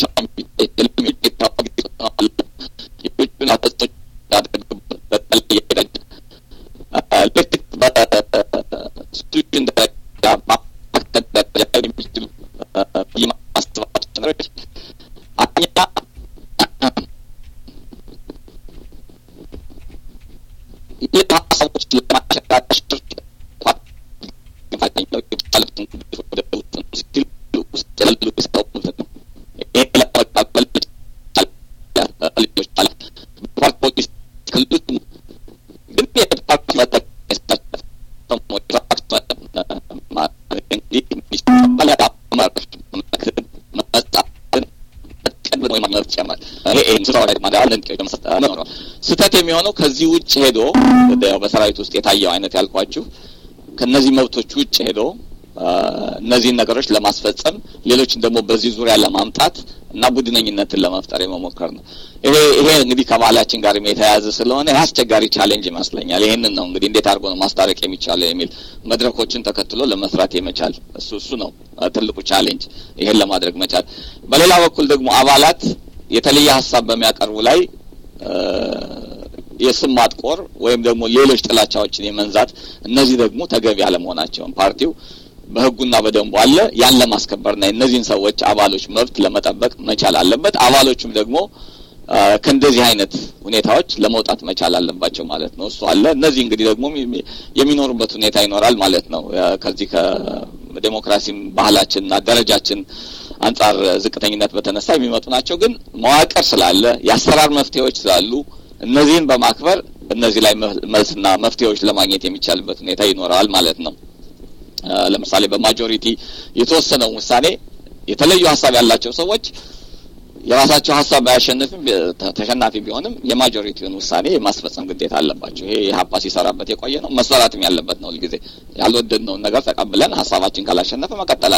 የውጭን አፈጾች በተለየ ደረጃ ልክ በኢንስቲቱሽን ደረጃ ማማከል ደረጃ የሚችሉ የማስተባበሮች ነገሮች አንደኛ ይህ ሀሳቦች ለማሸጋሸር ስህተት የሚሆነው ከዚህ ውጭ ሄዶ በሰራዊት ውስጥ የታየው አይነት ያልኳችሁ ከነዚህ መብቶች ውጭ ሄዶ እነዚህን ነገሮች ለማስፈጸም ሌሎችን ደግሞ በዚህ ዙሪያ ለማምጣት እና ቡድነኝነትን ለመፍጠር የመሞከር ነው። ይሄ ይሄ እንግዲህ ከባህላችን ጋር የተያያዘ ስለሆነ ይህ አስቸጋሪ ቻሌንጅ ይመስለኛል። ይህንን ነው እንግዲህ እንዴት አድርጎ ነው ማስታረቅ የሚቻለው የሚል መድረኮችን ተከትሎ ለመስራት የመቻል እሱ እሱ ነው ትልቁ ቻሌንጅ፣ ይሄን ለማድረግ መቻል። በሌላ በኩል ደግሞ አባላት የተለየ ሀሳብ በሚያቀርቡ ላይ የስም ማጥቆር ወይም ደግሞ ሌሎች ጥላቻዎችን የመንዛት እነዚህ ደግሞ ተገቢ አለመሆናቸውን ፓርቲው በሕጉና በደንቡ አለ ያን ለማስከበርና የእነዚህን ሰዎች አባሎች መብት ለመጠበቅ መቻል አለበት። አባሎቹም ደግሞ ከእንደዚህ አይነት ሁኔታዎች ለመውጣት መቻል አለባቸው ማለት ነው። እሱ አለ። እነዚህ እንግዲህ ደግሞ የሚኖሩበት ሁኔታ ይኖራል ማለት ነው። ከዚህ ከዴሞክራሲም ባህላችንና ደረጃችን አንጻር ዝቅተኝነት በተነሳ የሚመጡ ናቸው። ግን መዋቅር ስላለ የአሰራር መፍትሄዎች ስላሉ እነዚህን በማክበር እነዚህ ላይ መልስና መፍትሄዎች ለማግኘት የሚቻልበት ሁኔታ ይኖረዋል ማለት ነው። ለምሳሌ በማጆሪቲ የተወሰነው ውሳኔ የተለዩ ሀሳብ ያላቸው ሰዎች የራሳቸው ሀሳብ ባያሸንፍም ተሸናፊ ቢሆንም የማጆሪቲውን ውሳኔ የማስፈጸም ግዴታ አለባቸው። ይሄ የሀፓ ሲሰራበት የቆየ ነው፣ መሰራትም ያለበት ነው። ሁልጊዜ ያልወደድነውን ነገር ተቀብለን ሀሳባችን ካላሸነፈ መቀጠል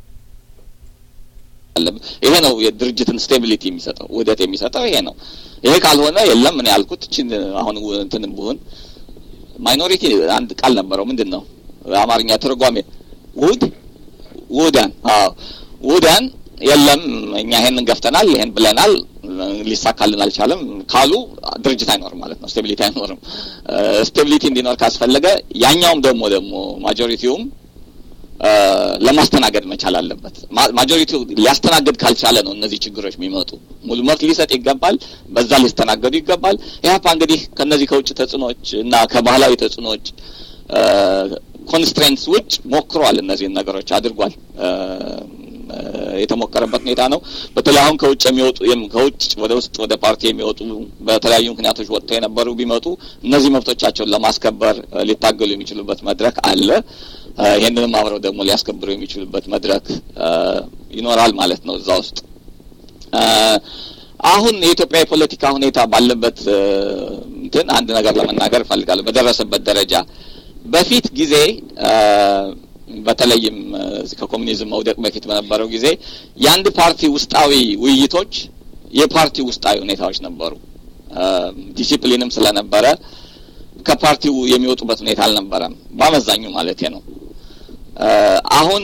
አለብን። ይሄ ነው የድርጅትን ስቴቢሊቲ የሚሰጠው ውህደት የሚሰጠው ይሄ ነው። ይሄ ካልሆነ የለም ምን ያልኩት እችን አሁን እንትንም ብሆን ማይኖሪቲ አንድ ቃል ነበረው ምንድን ነው አማርኛ ትርጓሜ ውህድ ውህዳን አዎ ውህዳን የለም እኛ ይሄንን ገፍተናል ይሄን ብለናል ሊሳካልን አልቻለም ካሉ ድርጅት አይኖርም ማለት ነው ስቴቢሊቲ አይኖርም ስቴቢሊቲ እንዲኖር ካስፈለገ ያኛውም ደግሞ ደግሞ ማጆሪቲውም ለማስተናገድ መቻል አለበት ማጆሪቲው ሊያስተናግድ ካልቻለ ነው እነዚህ ችግሮች የሚመጡ ሙሉ መብት ሊሰጥ ይገባል በዛ ሊስተናገዱ ይገባል ኢህአፓ እንግዲህ ከነዚህ ከውጭ ተጽዕኖዎች እና ከባህላዊ ተጽዕኖዎች ኮንስትሬንትስ ውጭ ሞክሯል እነዚህን ነገሮች አድርጓል የተሞከረበት ሁኔታ ነው። በተለይ አሁን ከውጭ የሚወጡ ከውጭ ወደ ውስጥ ወደ ፓርቲ የሚወጡ በተለያዩ ምክንያቶች ወጥተው የነበሩ ቢመጡ እነዚህ መብቶቻቸውን ለማስከበር ሊታገሉ የሚችሉበት መድረክ አለ። ይህንንም አብረው ደግሞ ሊያስከብሩ የሚችሉበት መድረክ ይኖራል ማለት ነው እዛ ውስጥ አሁን የኢትዮጵያ የፖለቲካ ሁኔታ ባለበት እንትን አንድ ነገር ለመናገር እፈልጋለሁ። በደረሰበት ደረጃ በፊት ጊዜ በተለይም ከኮሚኒዝም መውደቅ በፊት በነበረው ጊዜ የአንድ ፓርቲ ውስጣዊ ውይይቶች የፓርቲ ውስጣዊ ሁኔታዎች ነበሩ። ዲሲፕሊንም ስለነበረ ከፓርቲው የሚወጡበት ሁኔታ አልነበረም፣ በአመዛኙ ማለት ነው። አሁን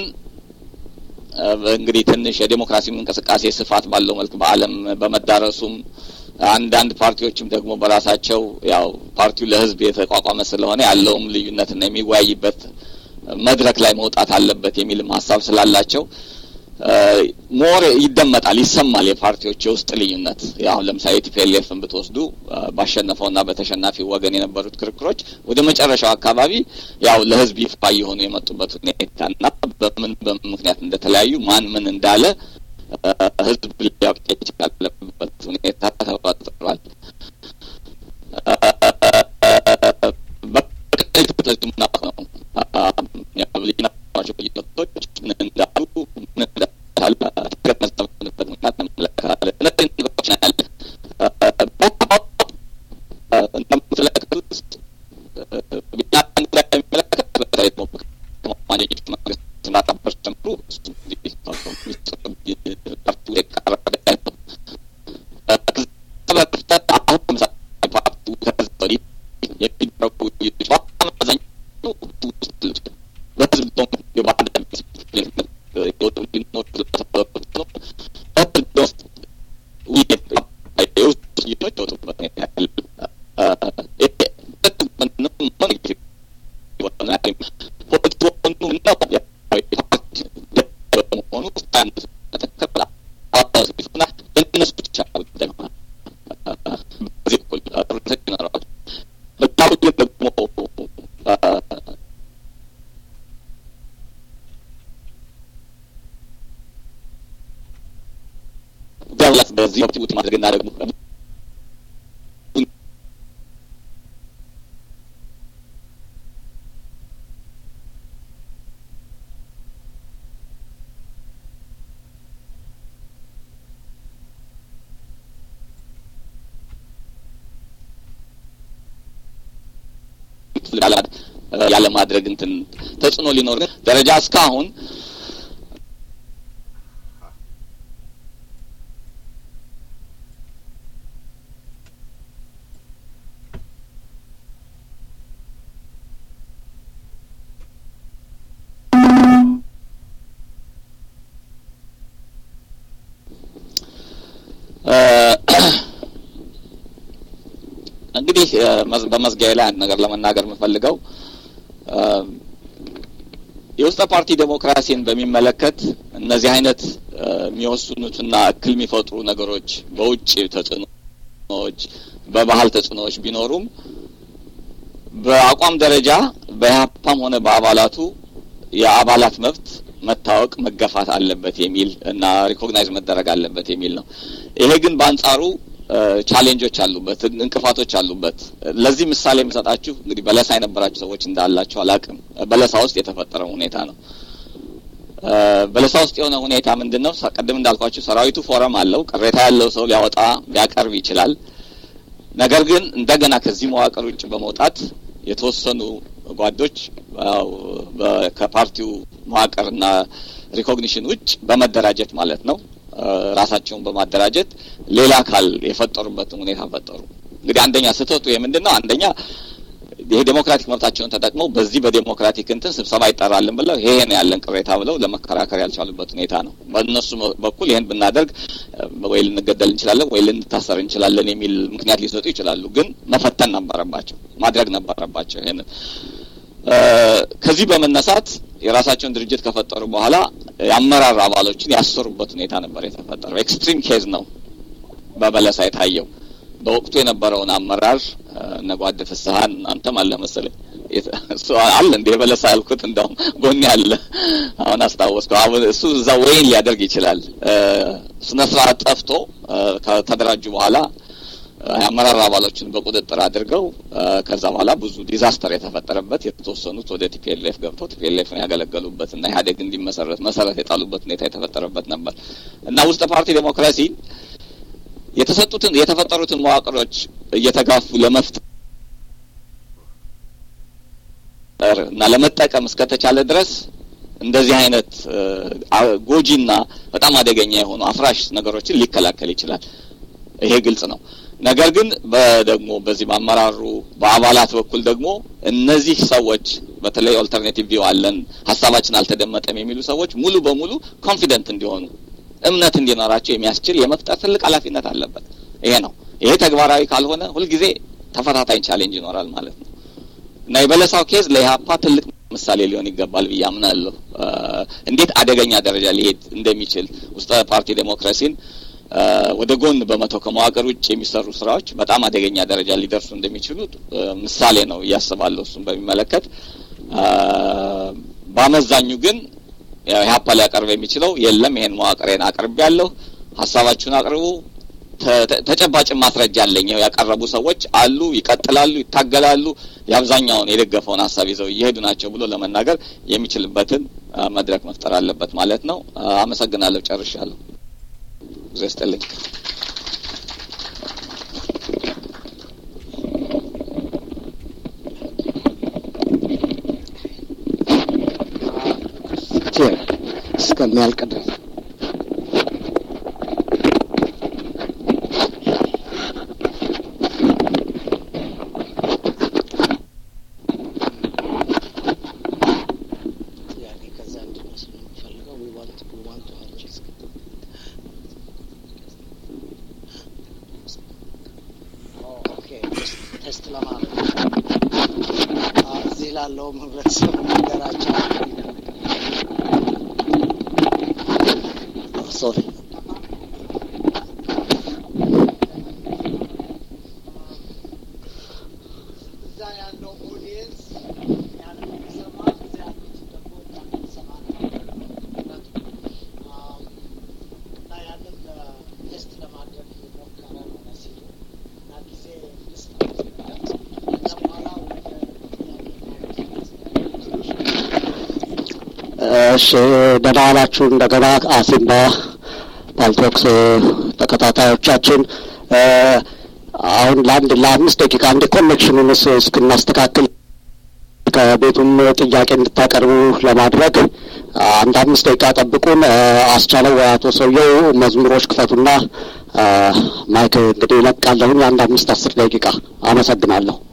እንግዲህ ትንሽ የዴሞክራሲም እንቅስቃሴ ስፋት ባለው መልክ በዓለም በመዳረሱም አንዳንድ ፓርቲዎችም ደግሞ በራሳቸው ያው ፓርቲው ለሕዝብ የተቋቋመ ስለሆነ ያለውም ልዩነትና የሚወያይበት መድረክ ላይ መውጣት አለበት የሚልም ሀሳብ ስላላቸው ሞር ይደመጣል፣ ይሰማል የፓርቲዎች የውስጥ ልዩነት። አሁን ለምሳሌ ቲፒኤልኤፍን ብትወስዱ ባሸነፈውና በተሸናፊ ወገን የነበሩት ክርክሮች ወደ መጨረሻው አካባቢ ያው ለህዝብ ይፋ የሆኑ የመጡበት ሁኔታና በምን በምን ምክንያት እንደተለያዩ ማን ምን እንዳለ ህዝብ ሊያውቅ የቻለበት ሁኔታ ተፈጥሯል። ድርጅቶች ወጡበት በዚህ ውት ማድረግና ደግሞ ያለ ማድረግ እንትን ተጽዕኖ ሊኖር ደረጃ እስካሁን እንግዲህ በመዝጊያ ላይ አንድ ነገር ለመናገር የምፈልገው የውስጠ ፓርቲ ዴሞክራሲን በሚመለከት እነዚህ አይነት የሚወስኑትና እክል የሚፈጥሩ ነገሮች በውጭ ተጽዕኖዎች፣ በባህል ተጽዕኖዎች ቢኖሩም በአቋም ደረጃ በኢህአፓም ሆነ በአባላቱ የአባላት መብት መታወቅ መገፋት አለበት የሚል እና ሪኮግናይዝ መደረግ አለበት የሚል ነው። ይሄ ግን በአንጻሩ ቻሌንጆች አሉበት፣ እንቅፋቶች አሉበት። ለዚህ ምሳሌ የምሰጣችሁ እንግዲህ በለሳ የነበራችሁ ሰዎች እንዳላችሁ አላቅም። በለሳ ውስጥ የተፈጠረው ሁኔታ ነው። በለሳ ውስጥ የሆነ ሁኔታ ምንድን ነው? ቅድም እንዳልኳችሁ ሰራዊቱ ፎረም አለው። ቅሬታ ያለው ሰው ሊያወጣ ሊያቀርብ ይችላል። ነገር ግን እንደገና ከዚህ መዋቅር ውጭ በመውጣት የተወሰኑ ጓዶች ከፓርቲው መዋቅርና ሪኮግኒሽን ውጭ በመደራጀት ማለት ነው ራሳቸውን በማደራጀት ሌላ አካል የፈጠሩበትን ሁኔታ ፈጠሩ። እንግዲህ አንደኛ ስህተቱ የምንድን ነው? አንደኛ ይሄ ዴሞክራቲክ መብታቸውን ተጠቅመው በዚህ በዴሞክራቲክ እንትን ስብሰባ ይጠራልን ብለው ይሄ ነው ያለን ቅሬታ ብለው ለመከራከር ያልቻሉበት ሁኔታ ነው። በእነሱ በኩል ይህን ብናደርግ ወይ ልንገደል እንችላለን ወይ ልንታሰር እንችላለን የሚል ምክንያት ሊሰጡ ይችላሉ። ግን መፈተን ነበረባቸው፣ ማድረግ ነበረባቸው ይሄንን ከዚህ በመነሳት የራሳቸውን ድርጅት ከፈጠሩ በኋላ የአመራር አባሎችን ያሰሩበት ሁኔታ ነበር የተፈጠረው። ኤክስትሪም ኬዝ ነው በበለሳ የታየው። በወቅቱ የነበረውን አመራር እነ ጓድ ፍስሀን አንተም አለ መሰለኝ አለ እንደ የበለሳ ያልኩት እንደውም ጎን ያለ አሁን አስታወስከው። አሁን እሱ እዛ ወይን ሊያደርግ ይችላል። ስነ ስርዓት ጠፍቶ ከተደራጁ በኋላ የአመራር አባሎችን በቁጥጥር አድርገው ከዛ በኋላ ብዙ ዲዛስተር የተፈጠረበት የተወሰኑት ወደ ቲፒኤልኤፍ ገብተው ቲፒኤልኤፍን ያገለገሉበት እና ኢህአዴግ እንዲመሰረት መሰረት የጣሉበት ሁኔታ የተፈጠረበት ነበር እና ውስጥ ፓርቲ ዴሞክራሲ የተሰጡትን የተፈጠሩትን መዋቅሮች እየተጋፉ ለመፍጠር እና ለመጠቀም እስከተቻለ ድረስ እንደዚህ አይነት ጎጂና በጣም አደገኛ የሆኑ አፍራሽ ነገሮችን ሊከላከል ይችላል። ይሄ ግልጽ ነው። ነገር ግን ደግሞ በዚህ በአመራሩ በአባላት በኩል ደግሞ እነዚህ ሰዎች በተለይ ኦልተርኔቲቭ ቪው አለን ሀሳባችን አልተደመጠም የሚሉ ሰዎች ሙሉ በሙሉ ኮንፊደንት እንዲሆኑ እምነት እንዲኖራቸው የሚያስችል የመፍጠር ትልቅ ኃላፊነት አለበት። ይሄ ነው። ይሄ ተግባራዊ ካልሆነ ሁልጊዜ ተፈታታኝ ቻሌንጅ ይኖራል ማለት ነው እና የበለሳው ኬዝ ለኢህአፓ ትልቅ ምሳሌ ሊሆን ይገባል ብዬ አምናለሁ። እንዴት አደገኛ ደረጃ ሊሄድ እንደሚችል ውስጠ ፓርቲ ዴሞክራሲን ወደ ጎን በመተው ከመዋቅር ውጭ የሚሰሩ ስራዎች በጣም አደገኛ ደረጃ ሊደርሱ እንደሚችሉ ምሳሌ ነው እያስባለሁ። እሱን በሚመለከት በአመዛኙ ግን ኢህአፓ ሊያቀርብ የሚችለው የለም፣ ይሄን መዋቅሬን አቅርብ ያለሁ ሀሳባችሁን አቅርቡ፣ ተጨባጭ ማስረጃ አለኝ፣ ያቀረቡ ሰዎች አሉ፣ ይቀጥላሉ፣ ይታገላሉ፣ የአብዛኛውን የደገፈውን ሀሳብ ይዘው እየሄዱ ናቸው ብሎ ለመናገር የሚችልበትን መድረክ መፍጠር አለበት ማለት ነው። አመሰግናለሁ። ጨርሻለሁ። ጊዜ ይስጥልኝ። እስከሚያልቅ ድረስ ቴስት ለማድረግ እዚህ ላለውም ህብረተሰብ ነገራቸው ሶሪ እዛ ያለው ኦዲየንስ ያንን የሚሰማ እዛ ያሉት ደግሞ ያንን የሚሰማ እና ያንን ቴስት ለማድረግ የሞከረ ነው መሲሉ እና ጊዜ ልስጥ ከዛ በኋላ ወደ እሺ ደህና ዋላችሁ እንደገና አሲምባ ፓልቶክስ ተከታታዮቻችን አሁን ለአንድ ለአምስት ደቂቃ እንደ ኮኔክሽኑን እስክናስተካክል ከቤቱም ጥያቄ እንድታቀርቡ ለማድረግ አንድ አምስት ደቂቃ ጠብቁን። አስቻለው ወይ አቶ ሰውየው መዝሙሮች ክፈቱና ማይክ እንግዲህ ይለቃለሁኝ። አንድ አምስት አስር ደቂቃ አመሰግናለሁ።